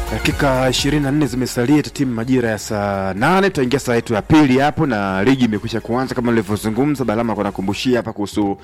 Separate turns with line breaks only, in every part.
Dakika 24 zimesalia timu majira ya saa nane tutaingia saa yetu ya pili hapo, na ligi imekwisha kuanza kama nilivyozungumza. Balama kwa nakumbushia hapa kuhusu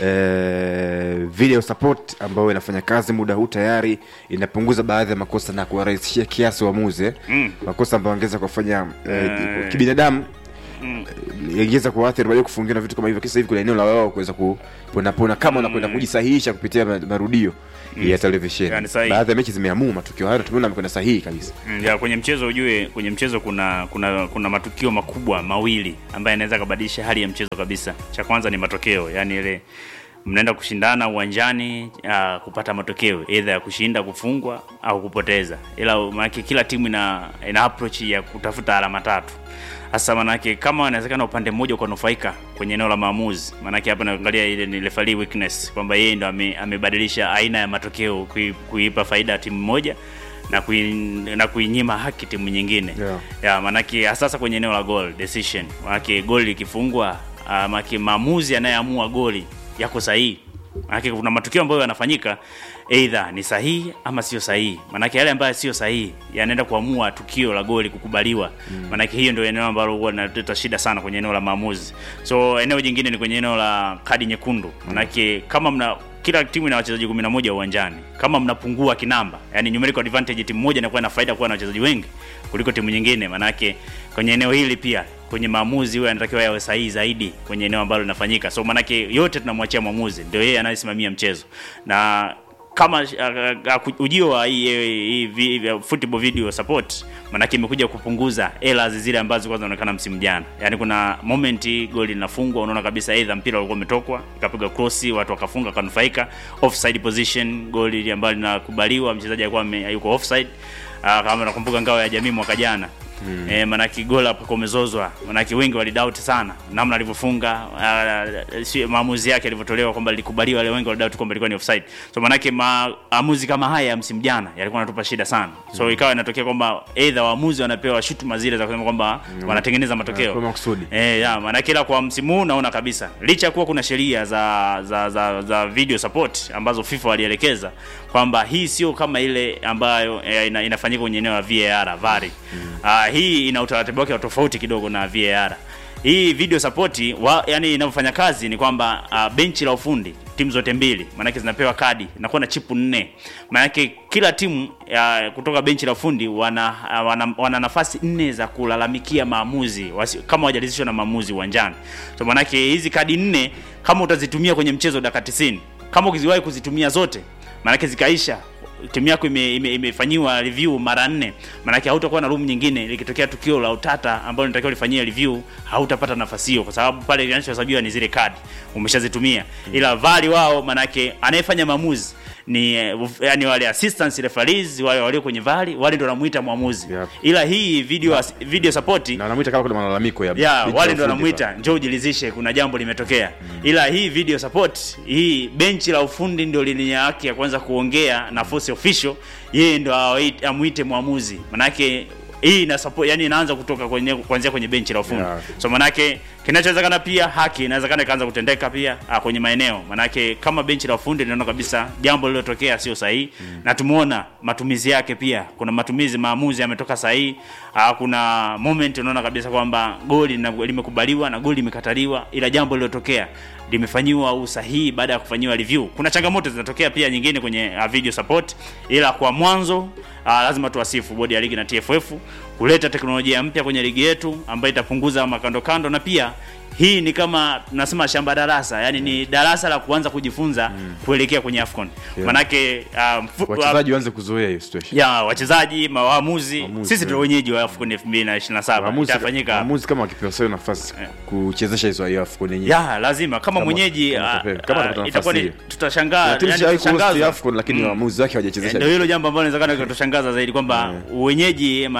eh, video support ambayo inafanya kazi muda huu tayari, inapunguza baadhi ya makosa na kuwarahisishia kiasi waamuzi eh.
Mm.
makosa ambayo angeweza kufanya eh,
Eh.
kibinadamu
Mm.
ingeweza kuathiri baadaye kufungia na vitu kama hivyo. Kisa hivi kuna eneo la wao kuweza kuponapona kama unakwenda kujisahihisha kupitia ma- marudio ya televisheni.
Yani sahihi.
Baadhi ya mechi zimeamua matukio hayo, na tumeona amekwenda sahihi kabisa.
Mm, ya kwenye mchezo ujue, kwenye mchezo kuna kuna kuna matukio makubwa mawili ambayo yanaweza kubadilisha hali ya mchezo kabisa. Cha kwanza ni matokeo, yani ile mnaenda kushindana uwanjani uh, kupata matokeo either ya kushinda, kufungwa au kupoteza, ila maanake kila timu ina, ina approach ya kutafuta alama tatu. Hasa manake kama inawezekana upande mmoja ukanufaika kwenye eneo la maamuzi, manake hapa naangalia ile ni referee weakness kwamba yeye ndo ame, amebadilisha aina ya matokeo kui, kuipa faida timu moja na kui, na kuinyima haki timu nyingine
Yeah.
ya manake hasa kwenye eneo la goal decision, manake goli likifungwa, uh, manake maamuzi yanayoamua goli yako sahihi. Manake kuna matukio ambayo yanafanyika either ni sahihi ama sio sahihi. Manake yale ambayo sio sahihi yanaenda kuamua tukio la goli kukubaliwa. Manake hiyo ndio eneo ambalo huwa linaleta shida sana kwenye eneo la maamuzi. So eneo jingine ni kwenye eneo la kadi nyekundu. Manake kama mna kila timu ina wachezaji 11 uwanjani. Kama mnapungua kinamba, yani numerical advantage, timu moja inakuwa na faida kuwa na wachezaji wengi kuliko timu nyingine. Manake kwenye eneo hili pia kwenye maamuzi huyo anatakiwa yawe sahihi zaidi kwenye eneo ambalo linafanyika. So manake yote tunamwachia mwamuzi, ndio yeye anayesimamia mchezo na kama uh, uh, ujio wa hii, hii, hii, hii football video support manake imekuja kupunguza errors zile ambazo zilikuwa zinaonekana msimu jana. Yaani kuna moment goli linafungwa, unaona kabisa either mpira ulikuwa umetokwa, ikapiga cross, watu wakafunga kanufaika, offside position, goli ambalo linakubaliwa, mchezaji alikuwa ame- yuko offside. Uh, kama nakumbuka ngao ya jamii mwaka jana Mm. E, manake goli hapo kumezozwa, manake wengi walidoubt sana namna alivyofunga, uh, si maamuzi yake alivyotolewa kwamba lilikubaliwa, wale wengi walidoubt kwamba ilikuwa ni offside. So manake maamuzi kama haya ya msimu jana yalikuwa yanatupa shida sana. So ikawa inatokea kwamba either waamuzi wanapewa shutuma zile za kusema kwamba wanatengeneza matokeo
Kwa makusudi.
Eh, ya maanake ila kwa msimu huu naona kabisa licha ya kuwa kuna sheria za, za za za video support ambazo FIFA walielekeza kwamba hii sio kama ile ambayo eh, ina, inafanyika kwenye eneo la VAR VAR. Ah, hii ina utaratibu wake wa tofauti kidogo na VAR. Hii video support wa, yani inavyofanya kazi ni kwamba uh, benchi la ufundi timu zote mbili maanake zinapewa kadi inakuwa na chipu nne maanake kila timu uh, kutoka benchi la ufundi wana, uh, wana, wana nafasi nne za kulalamikia maamuzi wasi, kama wajalizishwa na maamuzi uwanjani so maanake hizi kadi nne kama utazitumia kwenye mchezo dakika 90 kama ukiziwahi kuzitumia zote maanake zikaisha timu yako ime- ime- imefanyiwa review mara nne, maanake hautakuwa na room nyingine. Likitokea tukio la utata ambalo linatakiwa lifanyie review, hautapata nafasi hiyo, kwa sababu pale kinachohesabiwa ni zile kadi umeshazitumia. Ila vali wao, maanake anayefanya maamuzi ni eh, uf- yani wale assistant referees wale walio kwenye vali wale ndio wanamuita mwamuzi
Yep.
ila hii video as- video support
Na anamwita kama kuna malalamiko ya
ya
picha
wale
ya
ndo
ufundi
wanamuita njoo ujilizishe kuna jambo limetokea ila hii video support hii benchi la ufundi ndio lini haki ya kwanza kuongea na force official yeye ndo await- amuite mwamuzi manake hii ina support yani inaanza kutoka kwenye kuanzia kwenye benchi la ufundi
Yeah.
so manake kinachowezekana pia haki inawezekana ikaanza kutendeka pia ah, kwenye maeneo manake kama benchi la ufundi linaona kabisa jambo lililotokea sio sahihi na tumeona matumizi yake pia kuna matumizi maamuzi yametoka sahihi ah, kuna moment unaona kabisa kwamba goli lina- limekubaliwa na goli limekataliwa ila jambo lililotokea limefanyiwa usahihi baada ya kufanyiwa review kuna changamoto zinatokea pia nyingine kwenye uh, video support ila kwa mwanzo uh, lazima tuwasifu bodi ya ligi na TFF kuleta teknolojia mpya kwenye ligi yetu ambayo itapunguza makando kando na pia hii ni kama nasema shamba darasa yani ni darasa la kuanza kujifunza kuelekea kwenye Afcon
Yeah.
manake uh, mfu-
wachezaji waanze kuzoea hiyo situation.
ya wachezaji maamuzi
Waamuzi,
sisi ndio
yeah.
wenyeji wa Afcon 2027
Waamuzi
itafanyika
waamuzi kama wakipewa sayo nafasi kuchezesha hizo hiyo AFCON yenyewe.
ya lazima kama,
Kama-
mwenyeji
kama
ah,
watapewa- kama
ah,
watapata
itakuwa ni
nafasi hiyo.
tutashangaa
Kuna timu
yani
zishawahi kuhost
tutashangazwa.
AFCON lakini waamuzi wake hawajachezesha.
ndio hilo jambo ambalo inawezekana kutushangaza zaidi kwamba wenyeji mataifa matatu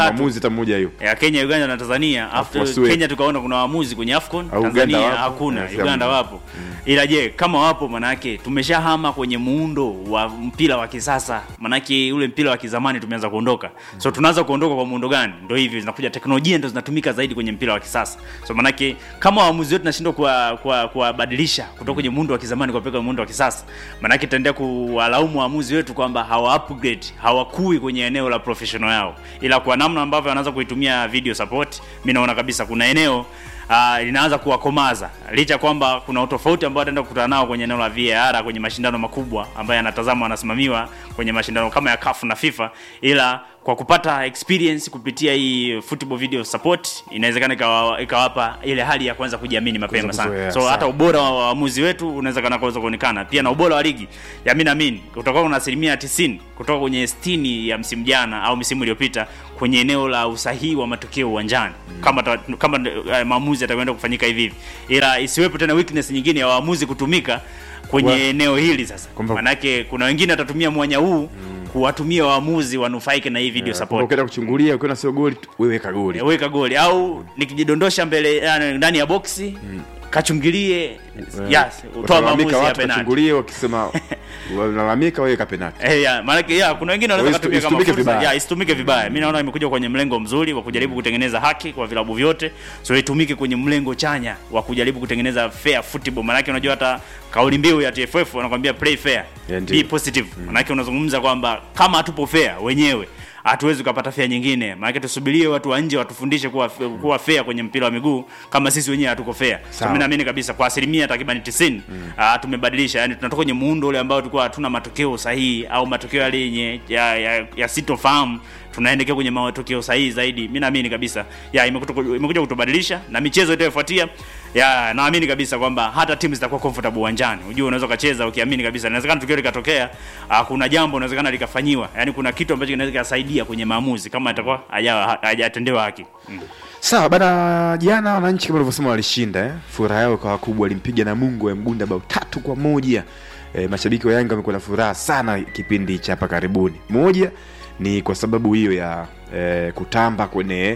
watatu
mwamuzi hata mmoja hiyo
ya Kenya, Uganda na Tanzania. After
wasiwe.
Kenya tukaona kuna waamuzi kwenye AFCON,
Au
Tanzania
Uganda wapo.
hakuna,
Yes,
Uganda
hamna.
wapo. Ila je, kama wapo manake tumeshahama kwenye muundo wa mpira wa kisasa, manake ule mpira wa kizamani tumeanza kuondoka. So tunaanza kuondoka kwa muundo gani? Ndio hivyo zinakuja teknolojia ndio zinatumika zaidi kwenye mpira wa kisasa. So manake kama waamuzi wetu tunashindwa kuwa- kuwa- kuwabadilisha kutoka kwenye muundo wa kizamani kupeleka muundo wa kisasa, manake tutaendelea kuwalaumu waamuzi wetu kwamba hawa upgrade, hawakui kwenye eneo la professional yao, ila kwa namna ambavyo wanaanza kuitumia video support, mimi naona kabisa kuna eneo uh, linaanza kuwakomaza licha kwamba kuna utofauti ambao ataenda kukutana nao kwenye eneo la VAR kwenye mashindano makubwa ambayo yanatazamwa yanasimamiwa kwenye mashindano kama ya CAF na FIFA, ila kwa kupata experience kupitia hii football video support inawezekana ikawa- ikawapa ile hali ya kuanza kujiamini mapema
Kuweza
sana.
kuzoea,
So
sawa.
hata ubora wa waamuzi wetu unaweza kana kuweza kuonekana pia na ubora wa ligi ya mimi naamini utakuwa kuna asilimia 90 kutoka kwenye 60 ya msimu jana au msimu iliyopita kwenye eneo la usahihi wa matokeo uwanjani kama ta, kama uh, maamuzi yatakwenda kufanyika hivi hivi, ila isiwepo tena weakness nyingine ya waamuzi kutumika kwenye
Wa-
eneo hili sasa.
Kwamba-
Manake kuna wengine watatumia mwanya huu kuwatumia waamuzi wanufaike na hii video
Kwamba
support
ukienda kuchungulia ukiona sio goli tu, wewe weka goli
weka goli au nikijidondosha mbele yani, ndani ya boksi kachungilie yes, utoa
Watalalamika
maamuzi ya
watu
penalti
wachungulie wakisema wanalalamika wewe weka penalti
Eh, ya, maanake ya, kuna wengine wanaweza
Isitu-
kutumia kama
isitumike
fursa
vibaya.
ya isitumike vibaya. Mimi naona imekuja kwenye mlengo mzuri wa kujaribu kutengeneza haki kwa vilabu vyote, so itumike kwenye mlengo chanya wa kujaribu kutengeneza fair football. Maanake unajua hata kauli mbiu ya TFF wanakuambia play fair,
Yeah, ndiyo.
be positive. Maanake unazungumza kwamba kama hatupo fair wenyewe hatuwezi kupata fair nyingine. Maanake tusubirie watu wa nje watufundishe kuwa kuwa fair kwenye mpira wa miguu kama sisi wenyewe hatuko fair. So
Sawa.
mimi naamini kabisa kwa asilimia takriban 90 ah, tumebadilisha, yani tunatoka kwenye muundo ule ambao tulikuwa hatuna matokeo sahihi au matokeo yale yenye ya, ya, ya sitofahamu tunaelekea kwenye matokeo sahihi zaidi. Mimi naamini kabisa ya imekuja imekuja kutubadilisha na michezo itayofuatia ya naamini kabisa kwamba hata timu zitakuwa comfortable uwanjani. Unajua unaweza ukacheza ukiamini kabisa inawezekana tukio likatokea, ah, kuna jambo inawezekana likafanyiwa, yani kuna kitu ambacho kinaweza kikasaidia kwenye maamuzi kama itakuwa haja- hajatendewa haki mm.
sawa bana jana wananchi kama ulivyosema walishinda eh? furaha yao ikawa kubwa walimpiga na mungu ya mgunda bao tatu kwa moja eh, mashabiki wa yanga wamekuwa na furaha sana kipindi cha hapa karibuni moja ni kwa sababu hiyo ya eh, kutamba kwenye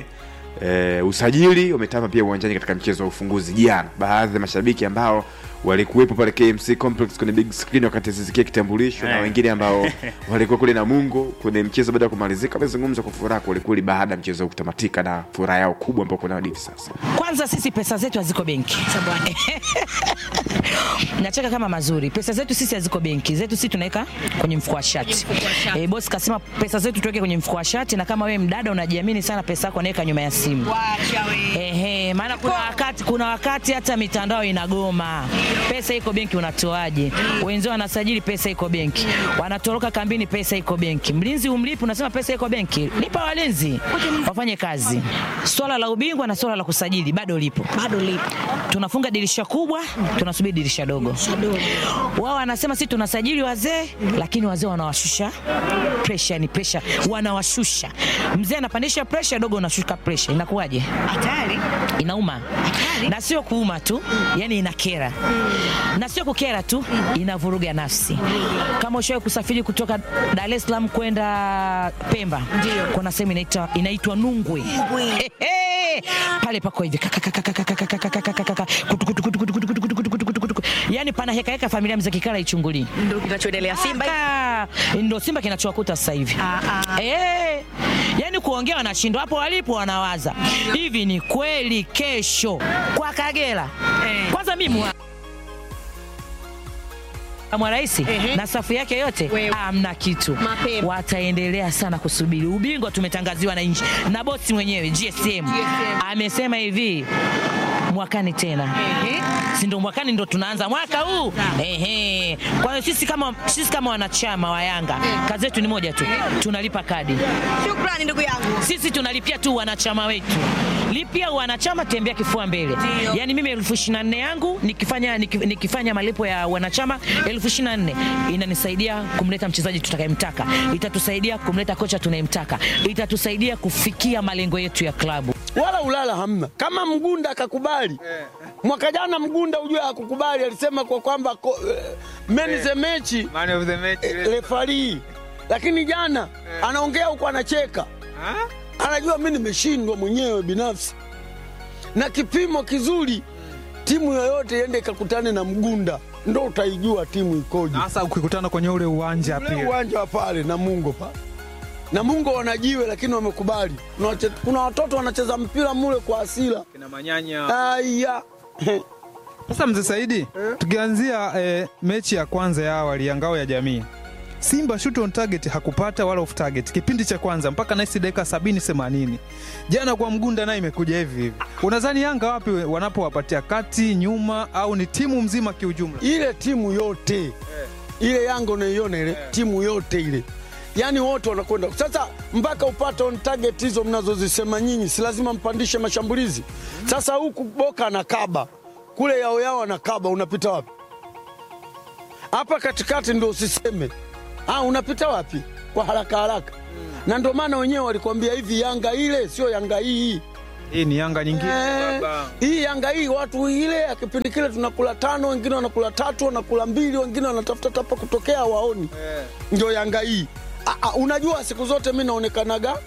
eh, usajili wametamba pia uwanjani katika mchezo wa ufunguzi jana baadhi ya mashabiki ambao walikuwepo pale KMC complex kwenye big screen wakati zisikia kitambulisho na
Eh.
wengine ambao walikuwa kule na Mungo kwenye mchezo baada ya kumalizika wamezungumza kwa furaha kwelikweli baada ya mchezo kutamatika na furaha yao kubwa ambao kuna hadi hivi sasa
Kwanza sisi pesa zetu haziko benki. Nacheka kama mazuri. Pesa zetu sisi haziko benki. Zetu sisi tunaweka kwenye mfuko wa shati. Eh, boss kasema pesa zetu tuweke kwenye mfuko wa shati na kama wewe mdada unajiamini sana pesa yako naweka nyuma ya simu. Ehe, maana kuna wakati kuna wakati hata mitandao inagoma. Pesa iko benki unatoaje? Wenzao wanasajili pesa iko benki. Wanatoroka kambini pesa iko benki. Mlinzi umlipi unasema pesa iko benki. Lipa walinzi. Wafanye kazi. Swala la ubingwa na swala la kusajili bado lipo.
bado lipo
Tunafunga dirisha kubwa, tunasubiri dirisha dogo.
Dogo.
Wao wanasema sisi tunasajili wazee, lakini wazee wanawashusha pressure, ni pressure wanawashusha. Mzee anapandisha pressure, dogo unashuka pressure. Inakuwaje?
hatari
inauma na sio kuuma tu yani inakera na sio kukera tu inavuruga nafsi kama ushawahi kusafiri kutoka dar es salaam kwenda pemba
Ndio.
kuna sehemu inaitwa inaitwa nungwe Ehe. pale pako hivi Kakakakakakakakakakakakaka. Kutu, kutu, kutu, kutu, kutu, kutu, kutu, kutu, kutu, kutu, kutu. yani pana heka heka familia mzee kikala ichungulii
ndo kinachoendelea Simba
Ah, ndo simba kinachowakuta sasa hivi
Ah, ah.
Eh, yani kuongea wanashindwa hapo walipo wanawaza hivi ni kweli kesho kwa kagera
Eh.
kwanza mimi mwa mwa rais
Ehe.
na safu yake yote
Wewe.
amna kitu
Mapema.
wataendelea sana kusubiri ubingwa tumetangaziwa na nchi na bosi mwenyewe GSM amesema hivi mwakani tena
Ehe.
si ndo mwakani ndo tunaanza mwaka huu ehe. Kwa hiyo sisi kama, sisi kama wanachama wa Yanga kazi yetu ni moja tu, tunalipa kadi.
shukrani ndugu yangu
Sisi tunalipia tu wanachama wetu, lipia wanachama, tembea kifua mbele.
Ndio.
Yani mimi elfu ishirini na nne yangu nikifanya, nikif- nikifanya malipo ya wanachama elfu ishirini na nne inanisaidia kumleta mchezaji tutakayemtaka, itatusaidia kumleta kocha tunayemtaka, itatusaidia kufikia malengo yetu ya klabu.
wala ulala hamna. Kama Mgunda akakubali mwaka jana, Mgunda ujue hakukubali, alisema kwa kwamba ko- eh, man is a match
Man of the match.
eh, referee, lakini jana anaongea huko anacheka, anajua mi nimeshindwa mwenyewe binafsi, na kipimo kizuri timu yoyote iende ikakutane na Mgunda, ndo utaijua timu ikoje.
Na hasa ukikutana kwenye ule uwanja
Ule
pia.
uwanja wa pale Namungo pale Namungo wanajiwe, lakini wamekubali. Kuna wache- Kuna watoto wanacheza mpira mule kwa asila.
Kina Manyanya.
Aya
Sasa mzee Saidi, tukianzia eh, mechi ya kwanza ya awali ya ngao ya jamii, Simba shoot on target hakupata wala off target kipindi cha kwanza mpaka naisi dakika sabini themanini. Jana kwa Mgunda naye imekuja hivi hivi. Unadhani Yanga wapi wanapowapatia kati, nyuma au ni timu mzima kiujumla?
ile timu yote ile Yanga unaiona ile timu yote ile, yaani wote wanakwenda sasa, mpaka upate on target hizo mnazozisema nyinyi, si lazima mpandishe mashambulizi. Sasa huku Boka anakaba kule, yao yao anakaba, unapita wapi? Hapa katikati ndo usiseme ah, unapita wapi kwa haraka haraka? Na ndio maana wenyewe walikwambia hivi, Yanga ile sio Yanga hii.
Hii ni Yanga nyingine
Eh,
baba.
hii Yanga hii watu ile ya kipindi kile tunakula tano, wengine wanakula tatu, wanakula mbili, wengine wanatafuta tapa kutokea waoni. Ndio Yanga hii. Ah, ah, unajua siku zote mi naonekanaga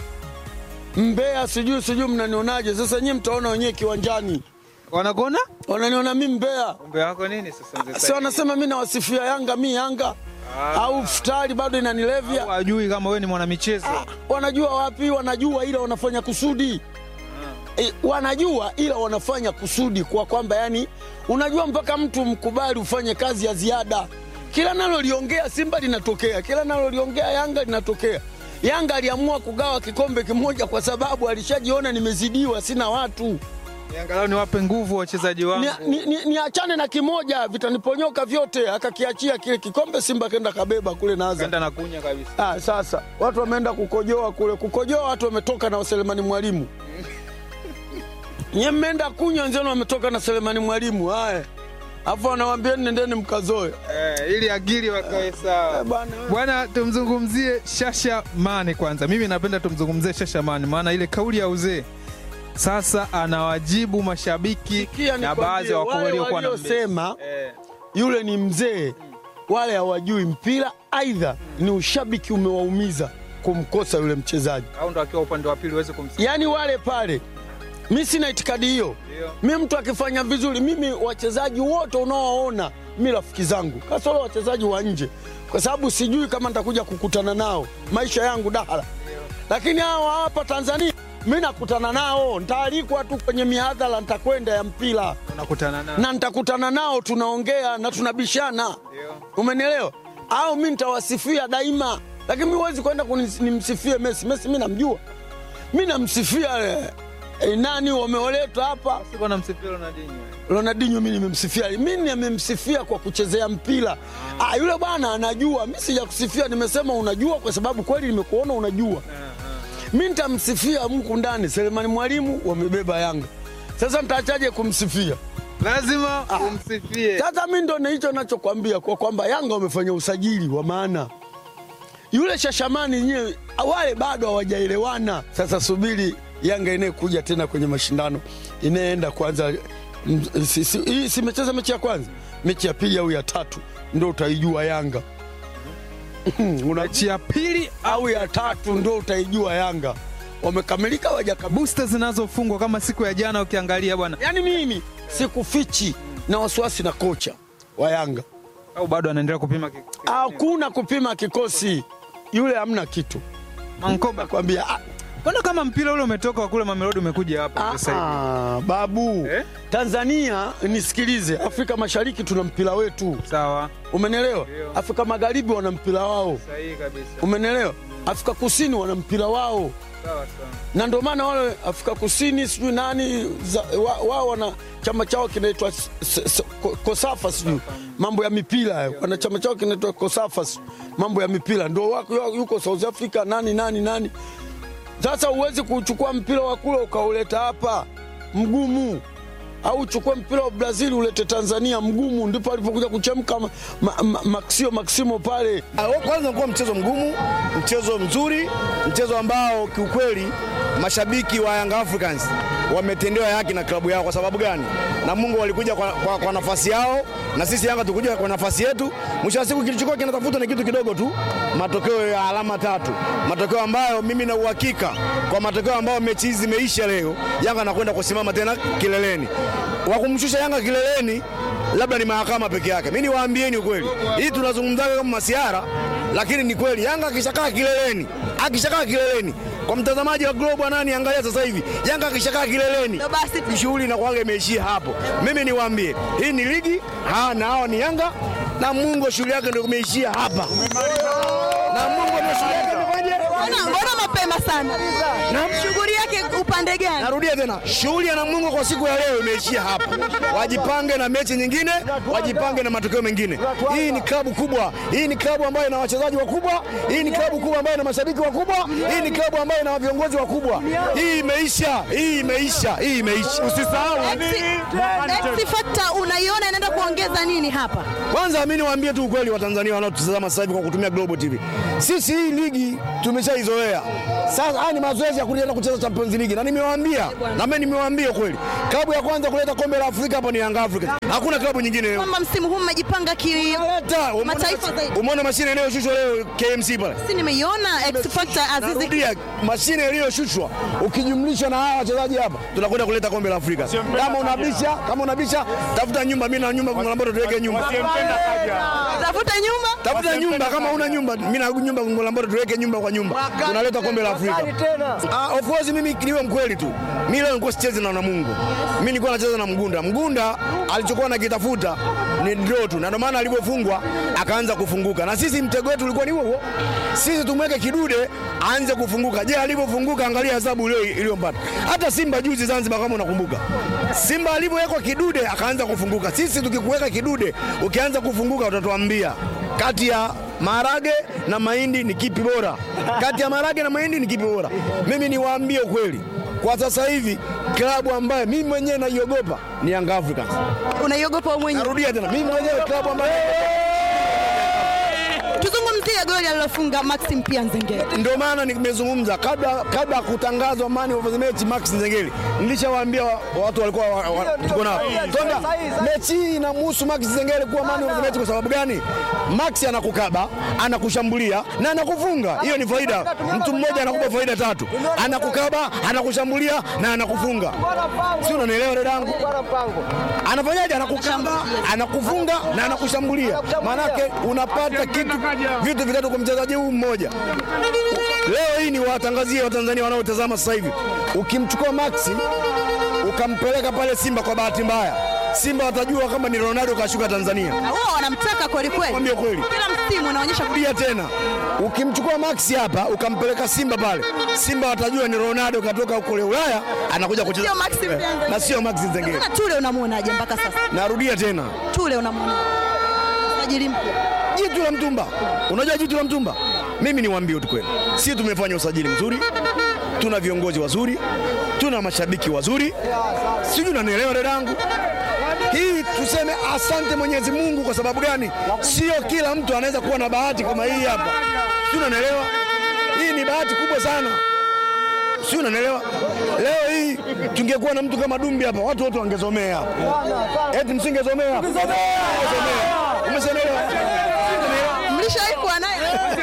Mbeya, sijui sijui mnanionaje? Sasa nyie mtaona wenyewe kiwanjani,
Wanakuona?
wananiona mi Mbeya,
Umbe wako nini sasa mzee
si
Saidi?
wanasema mi nawasifia Yanga, mi Yanga au futari bado inanilevya.
Hawajui kama wewe ni mwanamichezo.
Ah, wanajua wapi? Wanajua ila wanafanya kusudi e, wanajua ila wanafanya kusudi kwa kwamba yani, unajua mpaka mtu mkubali ufanye kazi ya ziada. Kila naloliongea Simba linatokea, kila naloliongea Yanga linatokea. Yanga aliamua kugawa kikombe kimoja kwa sababu alishajiona nimezidiwa, sina watu
Angalau niwape nguvu wachezaji wangu.
niachane ni, ni, niachane na kimoja, vitaniponyoka vyote. Akakiachia kile kikombe, Simba kenda kabeba kule na Azam.
Kaenda na kunya kabisa.
Ah, sasa watu wameenda kukojoa kule, kukojoa watu wametoka na Selemani Mwalimu. Nye mmeenda kunywa, wenzenu wametoka na Selemani Mwalimu. Haya, afu wanawambieni nendeni mkazoe.
Eh, ili akili wakae sawa.
Eh, bwana, wewe.
Bwana, tumzungumzie Shasha Mane kwanza. Mimi napenda tumzungumzie Shasha Mane, maana ile kauli ya uzee sasa anawajibu mashabiki
Sikia
na
nikwambie,
baadhi ya wakuu
wale
waliokuwa na mbele.
waliosema
Eh,
yule ni mzee, wale hawajui mpira, aidha ni ushabiki umewaumiza kumkosa yule mchezaji.
au ndo akiwa upande wa pili uweze kumsikia.
Yaani wale pale, mi sina itikadi hiyo.
Ndio.
mi mtu akifanya vizuri, mimi wachezaji wote unaowaona mi rafiki zangu, kasoro wachezaji wa nje, kwa sababu sijui kama nitakuja kukutana nao maisha yangu dahara. Lakini hawa hapa Tanzania mi nakutana nao, ntaalikwa tu kwenye mihadhara, ntakwenda ya mpira
Unakutana na
na ntakutana nao, tunaongea na tunabishana, umenielewa? Au mi ntawasifia daima, lakini mi huwezi kwenda kunis- nimsifie Messi. Messi mi namjua, mi namsifia eh, eh, nani wameoleta hapa
Sikuwa namsifia Ronaldinho.
Ronaldinho mi nimemsifia, mi nimemsifia kwa kuchezea mpira. Ah, yule bwana anajua, mi sija kusifia, nimesema unajua kwa sababu kweli nimekuona unajua. Mi nitamsifia mku ndani, Selemani Mwalimu wamebeba Yanga. Sasa nitaachaje kumsifia?
Lazima umsifie.
Sasa mi ndo hicho nachokwambia kwa kwamba Yanga wamefanya usajili wa maana. Yule Shashamani nyewe wale bado hawajaelewana. Sasa subiri Yanga inayekuja tena kwenye mashindano inayeenda kwanza, mm, si- si- hii simecheza mechi ya kwanza, mechi ya pili au ya tatu ndo utaijua Yanga Una-
Mechi ya pili
au ya tatu ndo utaijua Yanga wamekamilika wajakamilika.
booster zinazofungwa kama siku ya jana ukiangalia bwana,
Yaani mimi sikufichi na wasiwasi na kocha wa Yanga
au bado anaendelea kupima ki- ki-
hakuna kupima kikosi yule, hamna kitu
Mankoba.
kwambia. ah,
Mbona kama mpira ule umetoka wa kule Mamelodi umekuja hapa
ah,
sasa hivi?
ah, babu
Eh?
Tanzania, nisikilize, Afrika Mashariki tuna mpira wetu,
Sawa,
umenelewa?
Ndio.
Afrika Magharibi wana mpira wao,
sahihi kabisa.
umenelewa? Afrika Kusini wana mpira wao,
Sawa sawa.
na ndio maana wale Afrika Kusini sijui nani za- wa- wao wana chama chao kinaitwa s- s- s- Ko- Kosafa sijui mambo ya mipira hayo. wana chama chao kinaitwa Kosafa sijui mambo ya mipira, ndio wako yuko South Africa nani nani nani. Sasa huwezi kuchukua mpira wa kule ukauleta hapa, mgumu. au uchukue mpira wa Brazil ulete Tanzania mgumu, ndipo alipokuja kuchemka ma, ma, ma, Maxio Maximo pale.
Ah, Kwanza ulikuwa mchezo mgumu, mchezo mzuri, mchezo ambao kiukweli mashabiki wa Young Africans wametendewa haki na klabu yao. Kwa sababu gani? na Mungu walikuja kwa, kwa, kwa nafasi yao na sisi Yanga tukuja kwa nafasi yetu. Mwisho wa siku kilichokuwa kinatafuta ni kitu kidogo tu, matokeo ya alama tatu, matokeo ambayo mimi na uhakika kwa matokeo ambayo mechi hizi zimeisha leo, Yanga anakwenda kusimama tena kileleni. Wa kumshusha Yanga kileleni labda ni mahakama peke yake. Mimi niwaambieni ukweli, hii tunazungumzaga kama masiara, lakini ni kweli. Yanga akishakaa kileleni, akishakaa kileleni, kwa mtazamaji wa Global nani, angalia sasa hivi, Yanga akishakaa kileleni,
Ndo basi
shughuli inakuwaga imeishia hapo. Mimi niwaambie, hii ni ligi ha, na hao ni Yanga na Mungu shughuli yake ndio imeishia hapa, na Mungu ndio shughuli yake imefanyaje?
Mbona mbona mapema sana? Shughuli yake upande gani?
Narudia tena, shughuli ya Namungo kwa siku ya leo imeishia hapa. Wajipange na mechi nyingine, wajipange na matokeo mengine. Hii ni klabu kubwa, hii ni klabu ambayo ina wachezaji wakubwa, hii ni klabu kubwa ambayo ina mashabiki wakubwa, hii ni klabu ambayo ina viongozi wakubwa. Hii imeisha, hii imeisha, hii imeisha. Usisahau
X factor unaiona inaenda kuongeza nini hapa?
Kwanza mimi niwaambie tu ukweli wa Tanzania wanaotutazama sasa hivi kwa kutumia Global TV. Sisi hii ligi tumeshaizoea. Sasa haya ni mazoezi ya kuenda kucheza Champions League na nimewaambia na mimi nimewaambia kweli. Klabu ya kwanza kuleta kombe la Afrika hapa ni Young Africans. Hakuna klabu nyingine.
Kwamba msimu huu mmejipanga ki
Leta, umeona-
Mataifa zaidi.
Umeona mashine inayoshushwa leo KMC pale.
si nimeiona X factor Azizi
Narudia, mashine iliyoshushwa ukijumlisha na hawa wachezaji hapa, tunakwenda kuleta kombe la Afrika. Kama unabisha, kama unabisha, tafuta nyumba. Mimi na nyumba Gongo tuweke nyumba.
tafuta nyumba
Tafuta nyumba kama una nyumba, mimi na nyumba Gongo la Mboto tuweke nyumba kwa nyumba. Tunaleta kombe la Afrika. Ah, of course mimi niwe mkweli tu. Mimi leo nilikuwa sichezi na Namungo. Mimi nilikuwa nacheza na Mgunda. Mgunda alichokuwa nakitafuta ni draw tu. Na ndio maana alipofungwa akaanza kufunguka. Na sisi mtego wetu ulikuwa ni huo huo. Sisi tumweke kidude aanze kufunguka. Je, alipofunguka angalia hesabu ile iliyompata. Hata Simba juzi Zanzibar kama unakumbuka. Simba alipowekwa kidude akaanza kufunguka. Sisi tukikuweka kidude ukianza kufunguka utatuambia kati ya maharage na mahindi ni kipi bora? Kati ya maharage na mahindi ni kipi bora? Mimi niwaambie ukweli, kwa sasa hivi klabu ambayo mimi mwenyewe naiogopa ni Young Africans.
unaiogopa wewe mwenyewe
Narudia tena, mimi mwenyewe klabu ambayo
tuzungumzie goli alilofunga Maxim pia Nzengeli
ndio maana nimezungumza kabla kabla ya kutangazwa man of the match Max Nzengeli, nilishawaambia wa- watu walikuwa wa- wa- tuko nao kwamba mechi hii inamhusu Max Nzengeli kuwa man of the match. Kwa sababu gani? Max anakukaba, anakushambulia na anakufunga. Hiyo ni faida. Mtu mmoja anakupa faida tatu, anakukaba, anakushambulia na anakufunga. Si unanielewa dadangu? Anafanyaje? Anakukaba, anakufunga na anakushambulia. Maanake unapata kitu vitu vitatu kwa mchezaji huu mmoja. Leo hii ni watangazie Watanzania wanaotazama sasa hivi, ukimchukua Maxi ukampeleka pale Simba, kwa bahati mbaya Simba watajua kama ni Ronaldo kashuka Tanzania.
Na wao wanamtaka kweli kweli,
Mwambie kweli.
kila msimu unaonyesha
Rudia tena, ukimchukua Maxi hapa ukampeleka Simba pale, Simba watajua ni Ronaldo katoka kule Ulaya anakuja kucheza
Sio Maxi
Eh,
Nzengeli.
na sio Maxi Nzengeli.
Sasa Tule unamwonaje mpaka sasa?
Narudia tena,
Tule unamwona sajili mpya
jitu la mtumba. Unajua jitu la mtumba, mimi niwaambie tu kweli, sisi tumefanya usajili mzuri, tuna viongozi wazuri, tuna mashabiki wazuri, sijui unanielewa dadangu. Hii tuseme asante Mwenyezi Mungu. Kwa sababu gani? Sio kila mtu anaweza kuwa na bahati kama hii hapa, sijui unanielewa. Hii ni bahati kubwa sana, sijui unanielewa. Leo hii tungekuwa na mtu kama Dumbi hapa, watu wote wangesomea hapa, eti msingesomea hapa. Umeshaelewa?
mlishawahi kuwa naye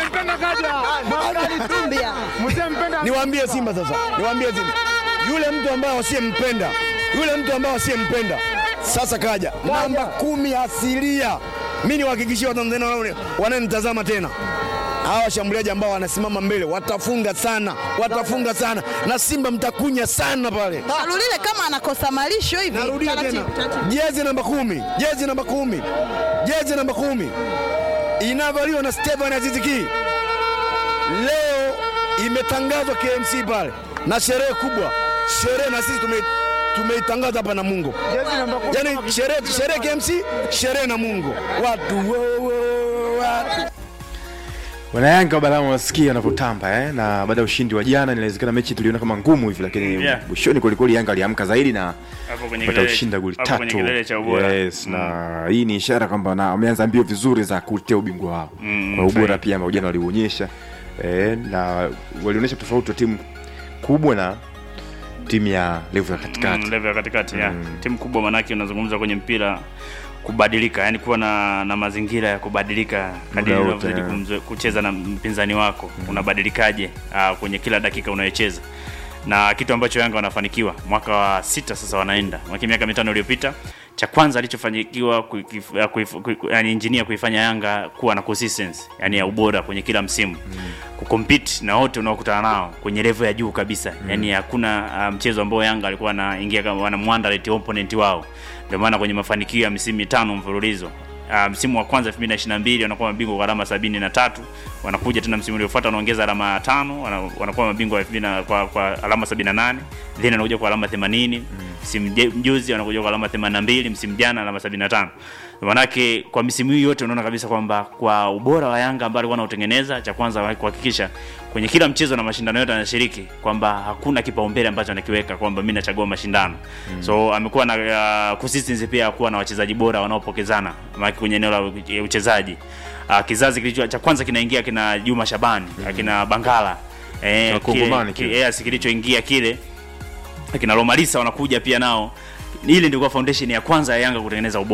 Dumbia.
Niwaambie Simba sasa, niwaambie Simba, yule mtu ambaye wasiyempenda, yule mtu ambaye wasiyempenda sasa kaja namba kumi asilia. Mi niwahakikishie Watanzania wanao- wananitazama tena, hawa washambuliaji ambao wanasimama mbele watafunga sana, watafunga sana, na Simba mtakunya sana pale.
Alulile kama anakosa malisho hivi.
Narudia tena,
Taratibu, taratibu.
jezi namba kumi, jezi namba kumi, jezi namba kumi inavaliwa na Stefan Aziziki. Leo imetangazwa KMC pale na sherehe kubwa, sherehe na sisi tume tumeitangaza hapa na Mungu, yaani sherehe sherehe KMC, sherehe na Mungu, watu wo, wo, watu
Wanayanga wa Balama wasikia wanavyotamba eh? na baada ya ushindi wa jana inawezekana mechi tuliona kama ngumu hivi, lakini
Yeah.
mwishoni kwelikweli Yanga aliamka zaidi na
hapo kwenye
pata
kilele-
ushinda goli
hapo kwenye
tatu.
kilele cha ubora
Yes, na hii ni ishara kwamba na wameanza mbio vizuri za kutetea ubingwa wao
Mm,
kwa ubora
sahihi.
pia ambao jana waliuonyesha eh, na walionyesha tofauti wa timu kubwa na timu ya level ya katikati
Mm, level ya katikati yeah. timu kubwa manake unazungumza kwenye mpira kubadilika yani kuwa na, na mazingira ya kubadilika kadiri
wote,
unavyozidi
yeah.
kumzo- kucheza na mpinzani wako unabadilikaje uh, kwenye kila dakika unayocheza na kitu ambacho Yanga wanafanikiwa mwaka wa sita sasa wanaenda mwaka miaka mitano iliyopita cha kwanza alichofanikiwa kuikif- ya kuif- kui- yani engineer kuifanya Yanga kuwa na consistency yani ya ubora kwenye kila msimu mm. kucompete na wote unaokutana nao kwenye level ya juu kabisa mm. yani hakuna uh, mchezo ambao Yanga alikuwa anaingia kama wanamwandarate opponent wao ndio maana kwenye mafanikio ya misimu mitano mfululizo Uh, msimu wa kwanza 2022 wanakuwa mabingwa kwa alama sabini na tatu wanakuja tena msimu uliofuata wanaongeza alama tano wana- wanakuwa mabingwa wa 2000 na- kwa, kwa alama 78 then wanakuja kwa alama 80 msimu je- mjuzi wanakuja kwa alama 82 msimu jana alama 75 manake kwa misimu hii yote unaona kabisa kwamba kwa ubora wa Yanga ambao alikuwa anautengeneza cha kwanza kuhakikisha kwenye kila mchezo na mashindano yote anashiriki kwamba hakuna kipaumbele ambacho anakiweka kwamba mimi nachagua mashindano mm. so amekuwa na uh, consistency pia ya kuwa na wachezaji bora wanaopokezana maana kwenye eneo la u- uchezaji uh, kizazi kilicho cha kwanza kinaingia kina Juma Shabani mm. kina Bangala eh,
Wakongomani
kile-
kile.
yes, kilichoingia kile akina Lomalisa wanakuja pia nao ile ndio kwa foundation ya kwanza ya Yanga kutengeneza ubora